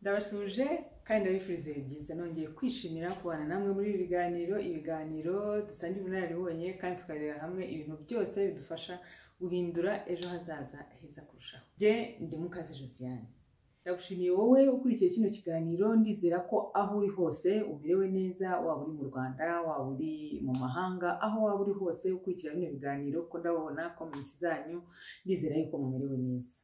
ndabasuje kandi ndabifuriza ibihe byiza nongeye kwishimira kubana namwe muri ibi biganiro ibiganiro dusangiye ubunararibonye kandi tukareba hamwe ibintu byose bidufasha guhindura ejo hazaza heza kurushaho jye ndi mukazi josiane ndagushimiye wowe ukurikiye kino kiganiro ndizera ko aho uri hose umerewe neza waba uri mu rwanda waba uri mu mahanga aho waba uri hose ukurikira bino biganiro ko ndabona komenti zanyu ndizera yuko mumerewe neza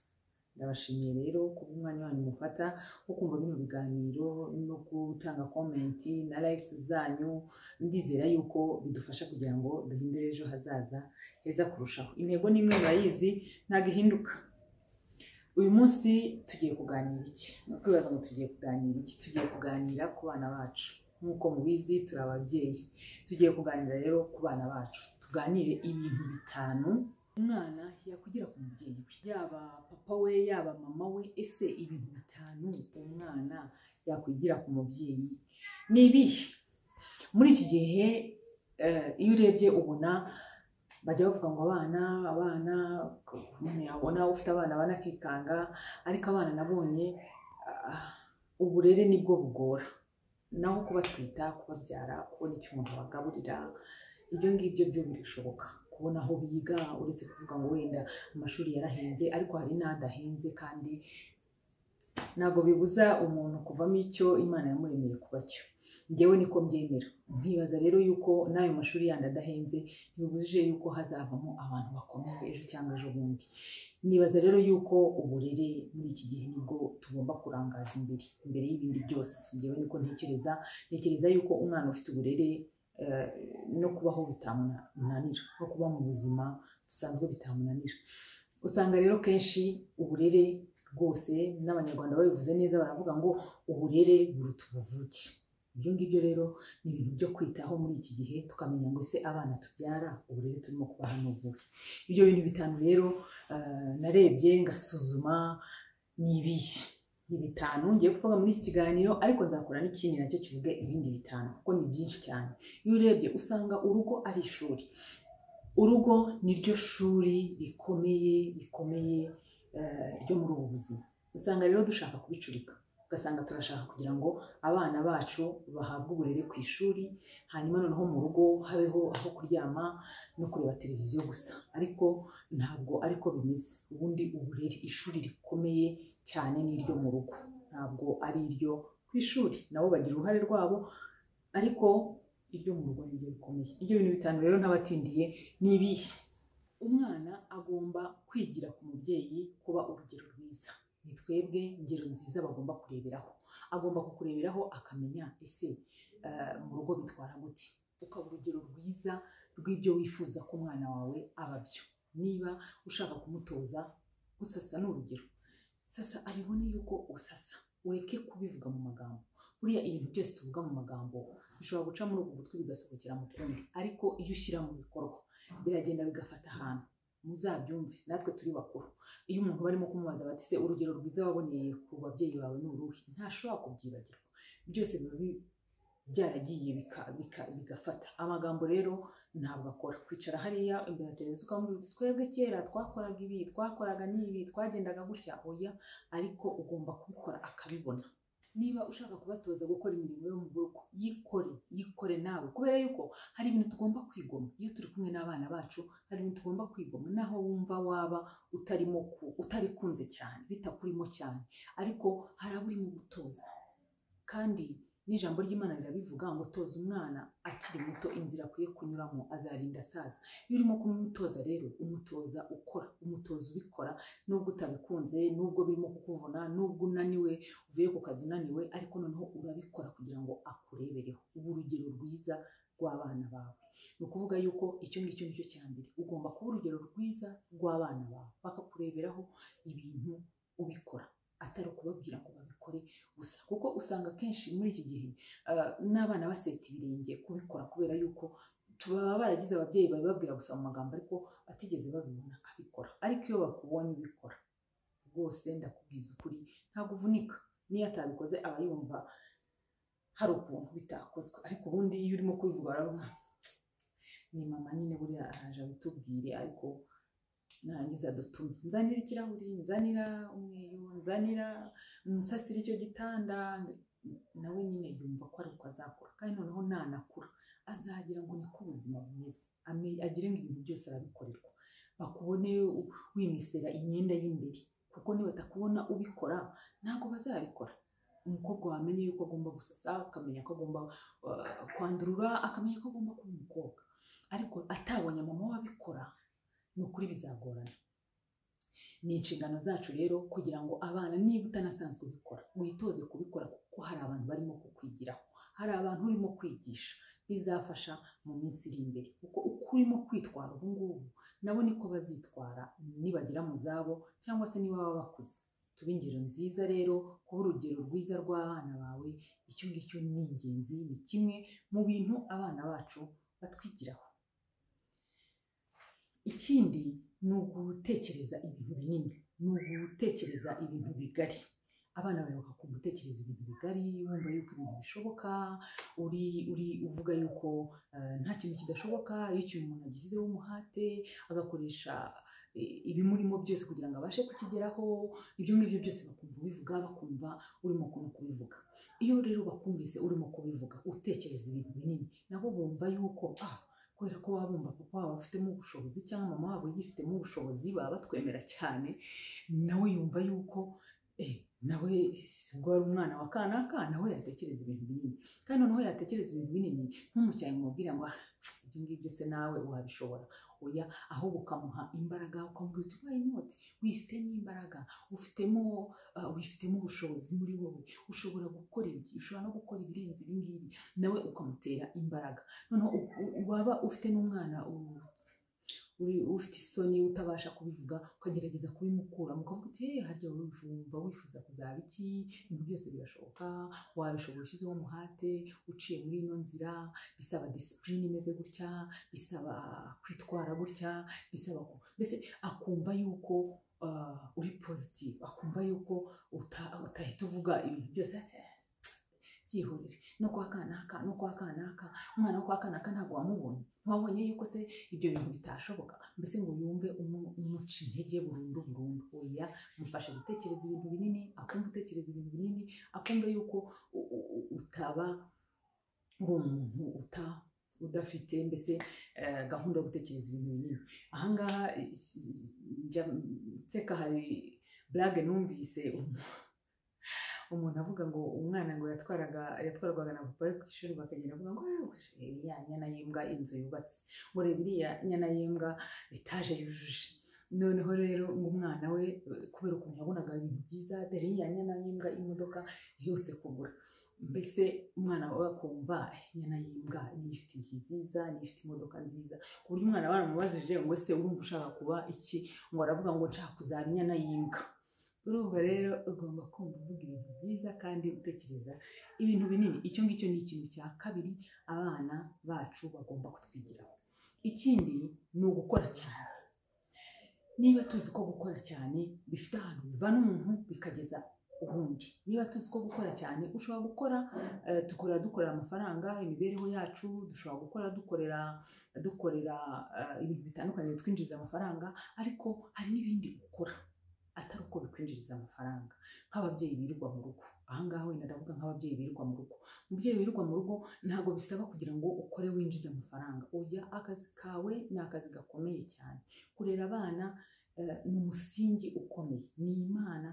ndabashimiye rero kuba umwanya wanyu mufata wo kumva bino biganiro no gutanga komenti na likes zanyu ndizera yuko bidufasha kugira ngo duhindure ejo hazaza heza kurushaho intego ni imwe murayizi ntabwo ihinduka uyu munsi tugiye kuganira iki ni ukwibaza ngo tugiye kuganira iki tugiye kuganira ku bana bacu nk'uko mubizi turi ababyeyi tugiye kuganira rero ku bana bacu tuganire ibintu bitanu umwana yakugira ku mubyeyi we yaba papa we yaba mama we ese ibintu bitanu umwana yakwigira ku mubyeyi ni ibihe muri iki gihe eh, iyo urebye ubona bajya bavuga ngo abana abana umuntu yabona ufite abana banakikanga ariko abana nabonye ah, uburere nibwo bugora naho kubatwita kubabyara kubona icyo umuntu abagaburira ibyo ngibyo byo birashoboka kubona aho biga uretse kuvuga ngo wenda amashuri yarahenze ariko hari n'adahenze kandi ntabwo bibuza umuntu kuvamo icyo imana yamuremeye kuba cyo ngewe niko mbyemera nkibaza rero yuko n'ayo mashuri yandi adahenze ntibibujije yuko hazavamo abantu bakomeye ejo cyangwa ejo bundi nibaza rero yuko uburere muri iki gihe nibwo tugomba kurangaza imbere imbere y'ibindi byose ngewe niko ntekereza ntekereza yuko umwana ufite uburere eh, no kubaho bitamunanira no kuba mu buzima busanzwe bitamunanira usanga rero kenshi uburere rwose n'abanyarwanda babivuze neza baravuga ngo uburere buruta ubuvuke ibyo ngibyo rero ni ibintu byo kwitaho muri iki gihe tukamenya ngo ese abana tubyara uburere turimo kubaha ni ubuhe ibyo bintu bitanu rero eh, narebye ngasuzuma ni ibihe ni bitanu ngiye kuvuga muri iki kiganiro ariko nzakora n'ikindi nacyo kivuge ibindi bitanu kuko ni byinshi cyane iyo urebye usanga urugo ari ishuri urugo ni ryo shuri rikomeye rikomeye eh, ryo muri ubu buzima usanga rero dushaka kubicurika ugasanga turashaka kugira ngo abana bacu bahabwe uburere ku ishuri hanyuma noneho mu rugo habeho aho kuryama no kureba televiziyo gusa ariko ntabwo ariko bimeze ubundi uburere ishuri rikomeye cyane ni iryo mu rugo ntabwo ari iryo ku ishuri nabo bagira uruhare rwabo ariko iryo mu rugo ni ryo rikomeye ibyo bintu bitanu rero ntabatindiye ni ibihe umwana agomba kwigira ku mubyeyi kuba urugero rwiza ni twebwe ingero nziza bagomba kureberaho agomba kukureberaho akamenya ese eh, mu rugo bitwara gute ukaba urugero rwiza rw'ibyo wifuza ko umwana wawe aba byo niba ushaka kumutoza gusasa ni urugero sasa abibone yuko usasa ureke kubivuga mu magambo buriya ibintu byose tuvuga mu magambo bishobora guca muri uku gutwi bigasohokera mu kundi ariko iyo ushyira mu bikorwa biragenda bigafata ahantu muzabyumve natwe turi bakuru iyo umuntu barimo kumubaza bati se urugero rwiza waboneye ku babyeyi bawe ni uruhe ntashobora kubyibagirwa byose biba bi- byaragiye bika- bika- bigafata amagambo rero ntabwo akora kwicara hariya imbere ya televiziyo ukamubwira uti twebwe kera twakoraga ibi twakoraga n'ibi twagendaga gutya oya ariko ugomba kubikora akabibona niba ushaka kubatoza gukora imirimo yo mu rugo yikore yikore nawe kubera yuko hari ibintu tugomba kwigoma iyo turi kumwe n'abana bacu hari ibintu tugomba kwigoma naho wumva waba utarimo ku- utarikunze cyane bitakurimo cyane ariko hari abo urimo gutoza kandi n'ijambo ry'imana rirabivuga ngo toza umwana akiri muto inzira akwiye kunyuramo azarinda asaza iyo urimo kumutoza rero umutoza ukora umutoza ubikora nubwo utabikunze nubwo birimo kukuvuna nubwo unaniwe uvuye ku kazi unaniwe ariko noneho urabikora kugira ngo akurebereho uba urugero rwiza rw'abana bawe ni ukuvuga yuko icyo ngicyo nicyo cya mbere ugomba kuba urugero rwiza rw'abana bawe bakakureberaho ibintu ubikora atari ukubabwira ngo babikore gusa kuko usanga kenshi muri iki gihe ah, n'abana baseta ibirenge kubikora kubera yuko tuba baragize ababyeyi babibabwira gusa mu magambo ariko batigeze babibona abikora ariko iyo bakubonye ubikora rwose ndakubwiza ukuri ntabwo uvunika niyo atabikoze aba yumva hari ukuntu bitakozwe ariko ubundi iyo urimo kubivuga baravuga ni mama nyine buriya araje abitubwire ariko narangiza dutume nzanira ikirahuri nzanira umweyo nzanira nsasira icyo gitanda nawe nyine yumva ko ari uko azakura kandi noneho nanakura azagira ngo niko ubuzima bumeze ame- agire ngo ibintu byose arabikorerwa bakubone wimesera imyenda y'imbere kuko nibatakubona ubikora ntabwo bazabikora umukobwa wamenye yuko agomba gusasa akamenya ko agomba uh, kwandurura akamenya ko agomba kuba umukobwa ariko atabonye mama we abikora ni ukuri bizagorana ni inshingano zacu rero kugira ngo abana niba utanasanzwe ubikora witoze kubikora kuko hari abantu barimo kukwigiraho hari abantu urimo kwigisha bizafasha mu minsi iri imbere kuko uko urimo kwitwara ubu ngubu nabo niko bazitwara nibagera mu zabo cyangwa se niba baba bakuze tube ingero nziza rero kuba urugero rwiza rw'abana bawe icyo ngicyo ni ingenzi ni kimwe mu bintu abana bacu batwigiraho ikindi ni ugutekereza ibintu binini ni ugutekereza ibintu bigari abana bawe bakakumva utekereza ibintu bigari wumva yuko ibintu bishoboka uri uri uvuga yuko eh, nta kintu kidashoboka iyo ikintu umuntu agishyizeho umuhate agakoresha eh, ibimurimo byose kugira ngo abashe kukigeraho ibyo ngibyo byose bakumva ubivuga bakumva urimo ku- kubivuga iyo rero bakumvise urimo kubivuga utekereza ibintu binini nabo bumva yuko ah kubera ko baba bumva papa wabo afitemo ubushobozi cyangwa mama wabo yifitemo ubushobozi baba batwemera cyane nawe yumva yuko eh, nawe ubwo wari umwana wa kanaka nawe yatekereza ibintu binini kandi noneho yatekereza ibintu binini ntumucyaye umubwire ngo "Ah, ibyo ngibyo se nawe wabishobora oya ahubwo ukamuha imbaraga ukamubwira uti why not wifitemo imbaraga ufitemo ah, wifitemo ubushobozi muri wowe ushobora gukora ibi ushobora no gukora ibirenze ibi ngibi nawe ukamutera imbaraga noneho u- u- waba ufite n'umwana u- uri- ufite isoni utabasha kubivuga ukagerageza kubimukura mukavuga uti hey, harya wowe wumva wifuza kuzaba iki ibintu byose birashoboka wabishobora ushyizeho umuhate uciye muri ino nzira bisaba disipurine imeze gutya bisaba kwitwara gutya bisaba ku mbese akumva yuko ah, uri positive akumva yuko uta- utahita uvuga ibintu byose ati, "Eh, byihorere no kwa kanaka no kwa kanaka umwana wo kwa kanaka ntabwo wamubonye ntiwabonye yuko se ibyo bintu bitashoboka mbese ngo yumve umu- umuca intege burundu burundu oya mufashe gutekereza ibintu binini akumva utekereza ibintu binini akumva yuko u- u- u- utaba uri umuntu uta udafite mbese eh, gahunda yo gutekereza ibintu binini ahangaha eh, njya nseka hari burage numvise umuntu avuga ngo umwana ngo yatwaraga yatwarwaga na papa we ku ishuri bakagenda avuga ngo "Ah, iriya nyana y'imbwa inzu yubatse ngo reba iriya nyana y'imbwa etaje yujuje noneho rero ngo umwana we eh, kubera ukuntu yabonaga ibintu byiza dore iriya nyana y'imbwa imodoka iherutse kugura mbese umwana we akumva "Eh, nyana y'imbwa niyo ifite inzu nziza niyo ifite imodoka nziza ku buryo umwana baramubajije ngo ese urumva ushaka kuba iki ngo aravuga ngo nshaka kuzaba inyana y'imbwa urumva rero ugomba kumva uvuga ibintu byiza kandi utekereza ibintu binini icyo ngicyo ni ikintu cya kabiri abana bacu bagomba kutwigiraho ikindi ni ugukora cyane niba tuzi ko gukora cyane bifite ahantu bivana umuntu bikageza ubundi niba tuzi ko gukora cyane ushobora gukora eh, dukora dukorera amafaranga imibereho yacu dushobora gukora dukorera dukorera eh, ibintu bitandukanye bitwinjiriza amafaranga ariko hari n'ibindi ukora atari uko bikwinjiriza amafaranga nk'ababyeyi birirwa mu rugo ahangaha wenda ndavuga nk'ababyeyi birirwa mu rugo umubyeyi wirirwa mu rugo ntabwo bisaba kugira ngo ukore winjize amafaranga oya akazi kawe ni akazi gakomeye cyane kurera abana eh, ni umusingi ukomeye ni imana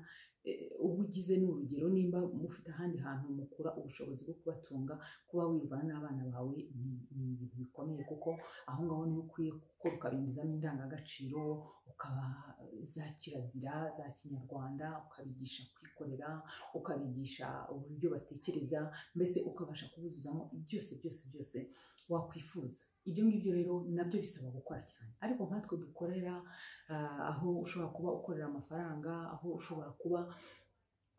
eh, uba ugize ni urugero nimba mufite ahandi hantu mukura ubushobozi bwo kubatunga kuba wirwana n'abana bawe ni ni ibintu bikomeye kuko aho ngaho niho ukwiye gukora ukabinjizamo indangagaciro ukaba za kirazira za kinyarwanda ukabigisha kwikorera ukabigisha uburyo batekereza mbese ukabasha kubuzuzamo byose byose byose wakwifuza ibyo ngibyo rero nabyo bisaba gukora cyane ariko nkatwe dukorera ah, aho ushobora kuba ukorera amafaranga aho ushobora kuba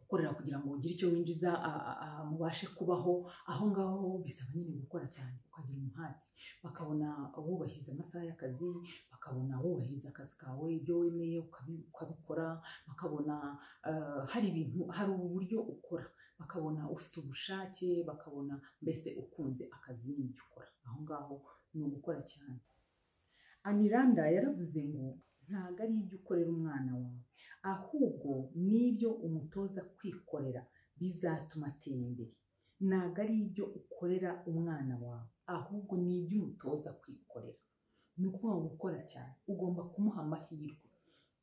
ukorera kugira ngo ugire icyo winjiza a- a- a- mubashe kubaho aho ngaho bisaba nyine gukora cyane ukagira umuhati bakabona wubahiriza amasaha y'akazi bakabona wubahiriza akazi kawe ibyo wemeye ukabi- ukabikora bakabona eh, hari ibintu hari uburyo ukora bakabona ufite ubushake bakabona mbese ukunze akazi n'ibyo ukora aho ngaho ni ugukora cyane aniranda yaravuze ngo ntabwo ari ibyo ukorera umwana wawe ahubwo n'ibyo umutoza kwikorera bizatuma atera imbere ntabwo ari ibyo ukorera umwana wawe ahubwo ni ibyo umutoza kwikorera ni uko waba ukora cyane ugomba kumuha amahirwe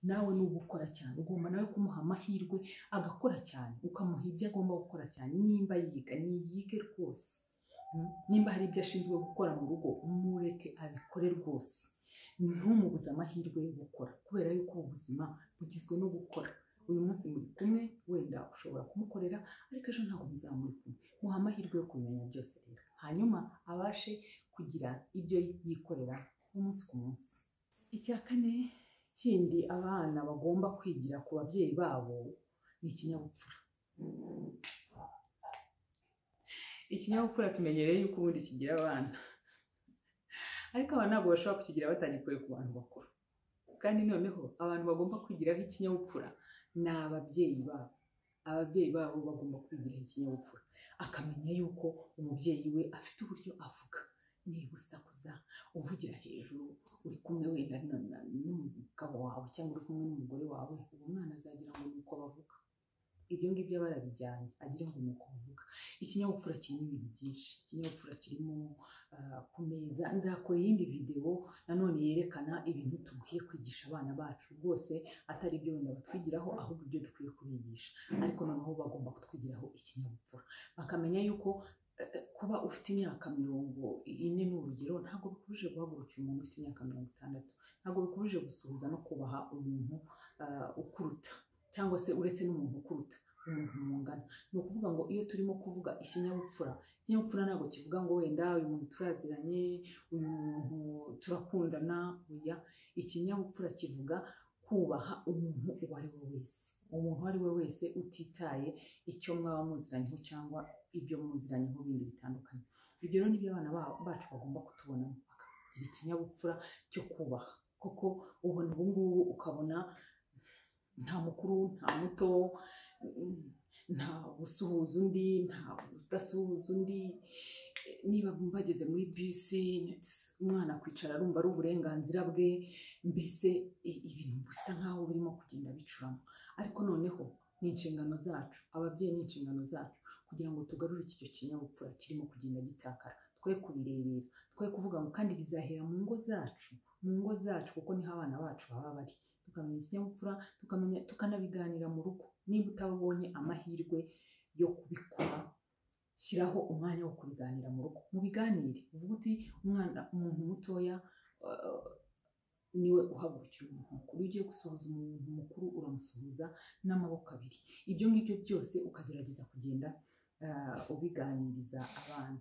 nawe ni ugukora cyane ugomba nawe kumuha amahirwe agakora cyane ukamuha ibyo agomba gukora cyane nimba yiga niyige rwose Mm. nimba hari ibyo ashinzwe gukora mu rugo mureke abikore rwose ntumubuze amahirwe yo gukora kubera yuko ubu buzima bugizwe no gukora uyu munsi muri kumwe wenda ushobora kumukorera ariko ejo ntabwo muzaba muri kumwe muha amahirwe yo kumenya byose rero hanyuma abashe kugira ibyo yikorera umunsi ku munsi icya kane kindi abana bagomba kwigira ku babyeyi babo ni ikinyabupfura ikinyabupfura tumenyereye yuko ubundi kigira abana ariko abana ntabwo bashobora kukigira batagikuye ku bantu bakuru kandi noneho abantu bagomba kwigiraho ikinyabupfura ni ababyeyi babo ababyeyi babo bagomba kwigiraho ikinyabupfura akamenya yuko umubyeyi we afite uburyo avuga niba usakuza uvugira hejuru uri kumwe wenda na- na- n'umugabo wawe cyangwa uri kumwe n'umugore wawe uwo mwana azagira ngo ni uko bavuga ibyo ngibyo aba arabijyanye agira ngo ni uko bavuga ikinyabupfura kirimo ibintu byinshi ikinyabupfura kirimo ah, ku meza nzakora iyindi videwo nanone yerekana ibintu dukwiye kwigisha abana bacu rwose atari ibyo wenda batwigiraho ahubwo ibyo dukwiye kubigisha ariko noneho bagomba kutwigiraho ikinyabupfura bakamenya yuko eh, eh, kuba ufite imyaka mirongo ine ni urugero ntabwo bikubujije guhagurukira umuntu ufite imyaka mirongo itandatu ntabwo bikubujije gusuhuza no kubaha umuntu ah, ukuruta cyangwa se uretse n'umuntu ukuruta umuntu mungana ni ukuvuga ngo iyo turimo kuvuga ikinyabupfura ikinyabupfura ntabwo kivuga ngo wenda uyu muntu turaziranye uyu muntu turakundana oya ikinyabupfura kivuga kubaha umuntu uwo ari we wese umuntu uwo ari we wese utitaye icyo mwaba muziranyeho cyangwa ibyo muziranyeho bindi bitandukanye ibyo rero nibyo abana ba- bacu bagomba kutubonamo bakagira ikinyabupfura cyo kubaha koko ubona ubungubu ukabona nta mukuru nta muto mm, nta gusuhuza undi nta udasuhuza undi Eh, niba bageze muri bisi umwana kwicara arumva ari uburenganzira bwe mbese i- ibintu bisa nkaho birimo kugenda bicurama ariko noneho ni inshingano zacu ababyeyi ni inshingano zacu kugira ngo tugarure icyo kinyabupfura kirimo kugenda gitakara twe kubirebera twe kuvuga ngo kandi bizahera mu ngo zacu mu ngo zacu kuko niho abana bacu baba bari tukamenya ikinyabupfura tukamenya tukanabiganira mu rugo niba utabonye amahirwe yo kubikora shyiraho umwanya wo kubiganira mu rugo mubiganire uvuga uti umwana umuntu mutoya eh, niwe uhagurukira umuntu mukuru iyo ugiye gusuhuza umuntu mukuru uramusuhuza n'amaboko abiri ibyo ngibyo byose ukagerageza kugenda eh, ubiganiriza abana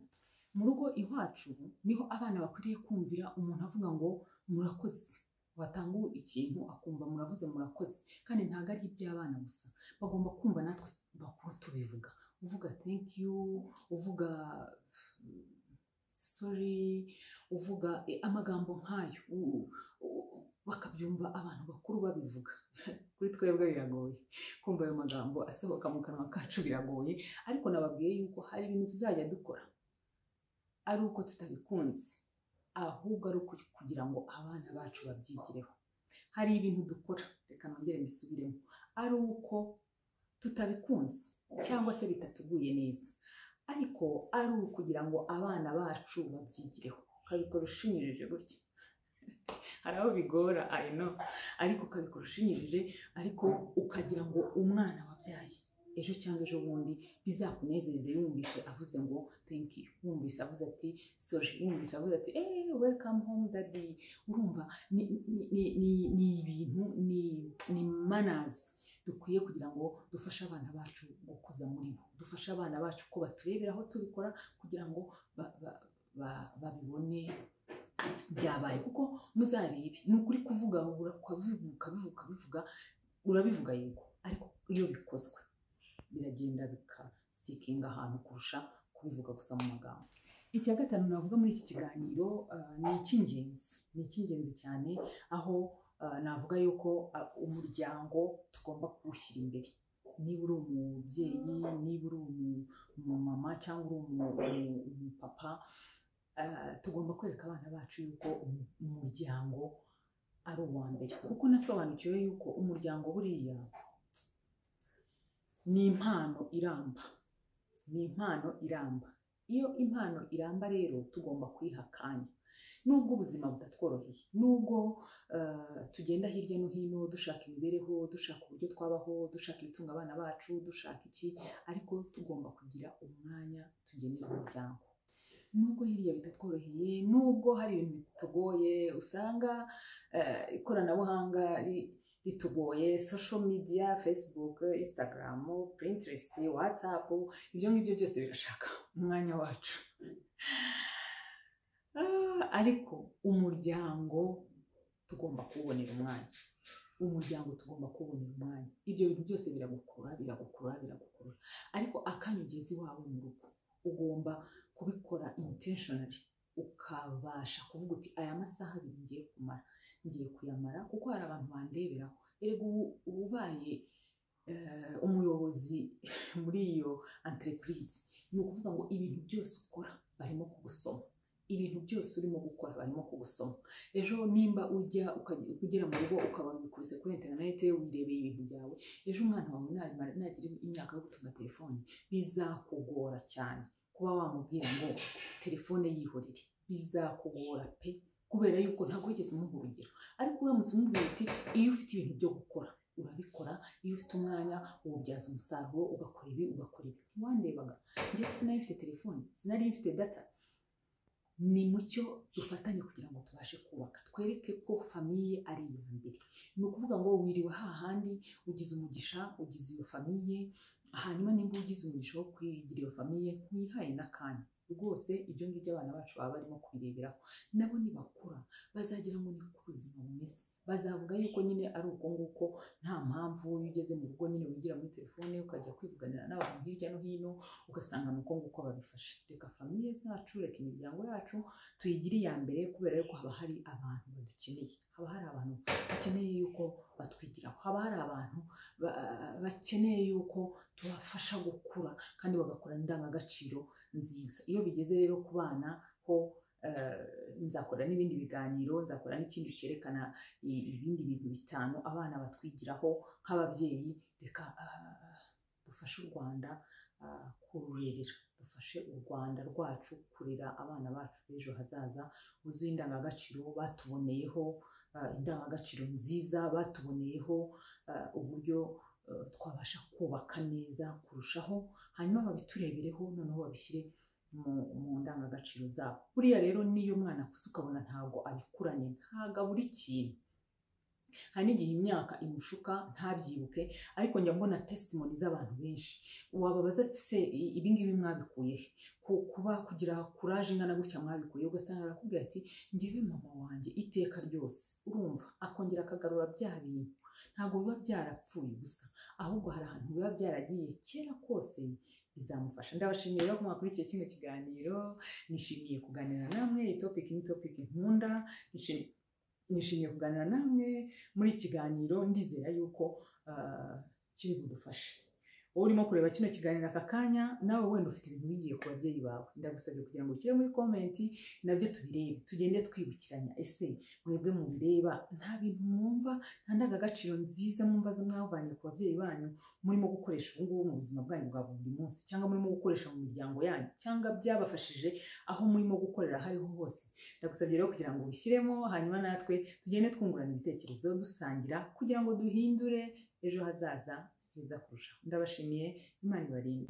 mu rugo iwacu niho abana bakwiriye kumvira umuntu avuga ngo murakoze watanga ikintu akumva muravuze murakoze kandi ntabwo ari iby'abana gusa bagomba kumva natwe bakuru tubivuga uvuga thank you uvuga sorry uvuga eh, amagambo nk'ayo u- u- bakabyumva abantu bakuru babivuga kuri twebwe biragoye kumva ayo magambo asohoka mu kanwa kacu biragoye ariko nababwiye yuko hari ibintu tuzajya dukora ari uko tutabikunze ahubwo ari uko kugira ngo abana bacu babyigireho hari ibintu dukora reka nongere mbisubiremo ari uko tutabikunze cyangwa se bitatuguye neza ariko ari ukugira ngo abana bacu babyigireho ukabikora ushinyirije gutya hari aho bigora I know ariko ukabikora ushinyirije ariko ukagira ngo umwana wabyaye ejo cyangwa ejo bundi bizakunezeze yumvise avuze ngo thank you yumvise avuze ati sorry yumvise avuze ati hey welcome home daddy urumva ni, ni, ni, ni, ni ibintu ni, ni manners dukwiye kugira ngo dufashe abana bacu gukuza muri bo dufashe abana bacu ko baturebera aho tubikora kugira ngo ba- ba- ba- babibone byabaye kuko muzarebe ni ukuri kuvuga ukabivuga bivuga bivuga urabivuga yego ariko iyo bikozwe biragenda bikasitikinga ahantu kurusha kubivuga gusa mu magambo icya gatanu navuga muri iki kiganiro ah, ni icy'ingenzi ni icy'ingenzi cyane aho ah, navuga yuko ah, umuryango tugomba kuwushyira imbere niba uri umubyeyi niba uri umu- umumama cyangwa uri umu- umu- umupapa ah, tugomba kwereka abana bacu yuko umu- umuryango ari uwa mbere kuko nasobanukiwe yuko umuryango buriya ni impano iramba ni impano iramba iyo impano iramba rero tugomba kuyiha akanya nubwo ubuzima butatworoheye nubwo eh, tugenda hirya no hino dushaka imibereho dushaka uburyo twabaho dushaka ibitunga abana bacu dushaka iki ariko tugomba kugira umwanya tugenera umuryango nubwo hirya bitatworoheye nubwo hari ibintu bitugoye usanga eh, ikoranabuhanga ri- ritugoye social media facebook instagram pinterest whatsapp ibyo ngibyo byose birashaka umwanya wacu Ah, ariko umuryango tugomba kuwubonera umwanya umuryango tugomba kuwubonera umwanya ibyo bintu byose biragukurura biragukurura biragukurura ariko akanya ugeze iwawe mu rugo ugomba kubikora intentionally ukabasha kuvuga uti aya masaha abiri ngiye kumara ngiye kuyamara kuko hari abantu bandeberaho erega ubu uba ubaye eh, umuyobozi muri iyo entreprise ni ukuvuga ngo ibintu byose ukora barimo kugusoma ibintu byose urimo gukora barimo kugusoma ejo nimba ujya ukajya- ugera mu rugo ukaba wikubise kuri interinete wirebeye ibintu byawe ejo umwana wawe namara- nagira imyaka yo gutunga telefone bizakugora cyane kuba wamubwira ngo telefone yihorere bizakugora pe kubera yuko ntabwo wigeze umuha urugero ariko uramutse umubwira uti iyo ufite ibintu byo gukora urabikora iyo ufite umwanya uwubyaza umusaruro ugakora ibi ugakora ibi ntiwandebaga njye sinari mfite telefone sinari mfite data ni mucyo dufatanye kugira ngo tubashe kubaka twereke ko famiye ari iya mbere ni ukuvuga ngo wiriwe hahandi ugize umugisha ugize iyo famiye hanyuma nimba ugize umugisha wo kwigira iyo famiye ntuyihaye n'akanya rwose ibyo ngibyo abana bacu baba barimo kubireberaho nabo nibakura bazagira ngo niko ubuzima bumeze bazavuga yuko nyine ari uko nguko nta mpamvu iyo ugeze mu rugo nyine wigira muri telefone ukajya kwivuganira n'abantu hirya no hino ugasanga ni uko nguko babifashe reka famiye zacu reka imiryango yacu tuyigire iya mbere kubera yuko haba hari abantu badukeneye haba hari abantu bakeneye yuko batwigiraho haba hari abantu ba- bakeneye yuko tubafasha gukura kandi bagakorana indangagaciro nziza iyo bigeze rero ku bana ho eh, nzakora n'ibindi biganiro nzakora n'ikindi cyerekana i- ibindi bintu bitanu abana batwigiraho nk'ababyeyi reka ah, dufashe u rwanda ah, kururerera dufashe u rwanda rwacu kurera abana bacu b'ejo hazaza buzuye indangagaciro batuboneyeho ah, indangagaciro nziza batuboneyeho ah, uburyo eh, twabasha kubaka neza kurushaho hanyuma babiturebereho noneho babishyire mu mu ndangagaciro zabo buriya rero n'iyo umwana akuze ukabona ntabwo abikuranye ntabwo abura ikintu hari n'igihe imyaka imushuka ntabyibuke ariko njya mbona testimoni z'abantu benshi wababaza ati se i- ibingibi mwabikuye he Ku- kuba kugira kuraje ingana gutya mwabikuye he?" ugasanga arakubwira ati ngewe mama wanjye iteka ryose urumva akongera akagarura bya bintu ntabwo biba byarapfuye gusa ahubwo hari ahantu biba byaragiye kera kose bizamufasha ndabashimiye rero ko mwakurikiye kino kiganiro nishimiye kuganira namwe iyi topiki ni topiki nkunda Nishimiye- nishimiye kuganira namwe muri iki kiganiro ndizera yuko ah, kiri budufashe wowe urimo kureba kino kiganiro aka kanya nawe wenda ufite ibintu wigiye ku babyeyi bawe ndagusabye kugira ngo ushyire muri komenti nabyo tubirebe tugende twibukiranya ese mwebwe mubireba nta bintu mwumva nta ndangagaciro nziza mwumva zo mwavanye ku babyeyi banyu murimo gukoresha ubu ngubu mu buzima bwanyu bwa buri munsi cyangwa murimo gukoresha mu miryango yanyu cyangwa byabafashije aho murimo gukorera aho ariho hose ndagusabye rero kugira ngo ubishyiremo hanyuma natwe tugende twungurana ibitekerezo dusangira kugira ngo duhindure ejo hazaza heza kurushaho ndabashimiye imana ibarinde